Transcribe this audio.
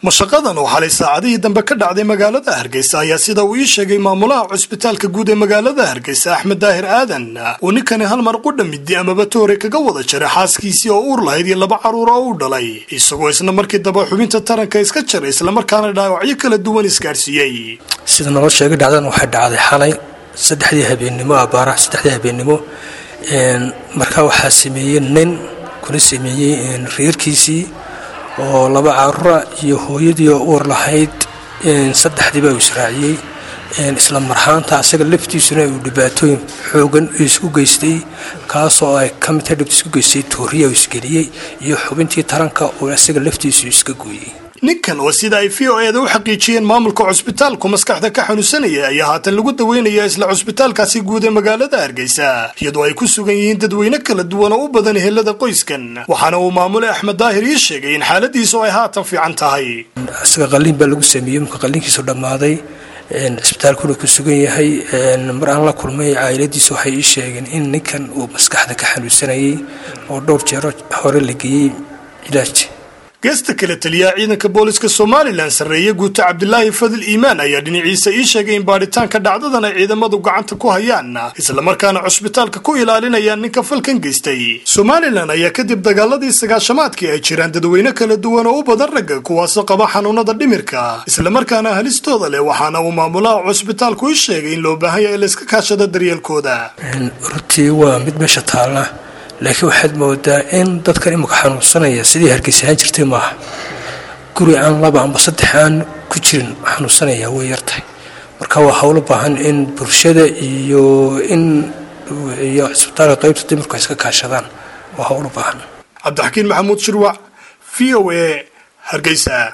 mashaqadan oo xalay saacadihii dambe ka dhacday magaalada hargeysa ayaa sida uu ii sheegay maamulaha cusbitaalka guud ee magaalada hargeysa axmed daahir aadan uu ninkani hal mar qudha midi amaba toore kaga wada jaray xaaskiisii oo uur lahayd iyo laba carruur oo u dhalay isagoo isla markii daba xubinta taranka iska jaray islamarkaana dhaawacyo kala duwan isgaadhsiiyey sida naloo sheegay dhacdadan waxay dhacday xalay saddexdii habeennimo abaaraha saddexdii habeennimo markaa waxaa sameeyey nin kuna sameeyey reerkiisii oo laba caruura iyo hooyadii oo uur lahayd saddexdiiba uu israaciyey isla marhaanta asaga laftiisuna uu dhibaatooyin xoogan isku geystay kaasoo ay ka mid tahay dhibta isku geystay tooriya uu isgeliyey iyo xubintii taranka uu asaga laftiisu iska gooyey ninkan oo sida ay v o eeda u xaqiijiyeen maamulka cusbitaalku maskaxda ka xanuunsanaya ayaa haatan lagu daweynaya isla cusbitaalkaasi guud ee magaalada hargeysa iyadoo ay ku sugan yihiin dadweyne kala duwan oo u badan helada qoyskan waxaana uu maamule axmed daahir ii sheegay in xaaladiisu ay haatan fiican tahay isaga qalliin baa lagu sameeyey marka qalliinkiisu dhammaaday cisbitaalkuna ku sugan yahay mar aan la kulmay caa'iladiisa waxay ii sheegeen in ninkan uu maskaxda ka xanuunsanayay oo dhowr jeero hore la geeyey cilaaj geesta kale taliyaha ciidanka booliska somalilan sarreeye guuto cabdilaahi fadil iimaan ayaa dhinaciisa ii sheegay in baadhitaanka dhacdadan ay ciidamadu gacanta ku hayaan islamarkaana cusbitaalka ku ilaalinayaan ninka falkan geystay somalilan ayaa kadib dagaaladii sagaashamaadkii ay jiraan dadweyne kala duwan oo u badan ragga kuwaasoo qaba xanuunada dhimirka islamarkaana halistooda leh waxaana uu maamulaha cusbitaalku ii sheegay in loo baahan yahay layska kaashado daryeelkooda runtii waa mid meesha taalla laakiin waxaad moodaa in dadkan imika xanuunsanaya sidii hargeysahaan jirtay maaha guri aan laba amba saddex aan ku jirin xanuunsanaya way yartahay marka waa howlo baahan in bulshada iyo in iyo cisbitaalka qaybta dimirku ay iska kaashadaan waa howlo baahan cabdixakiin maxamuud shirwac v o a hargeysa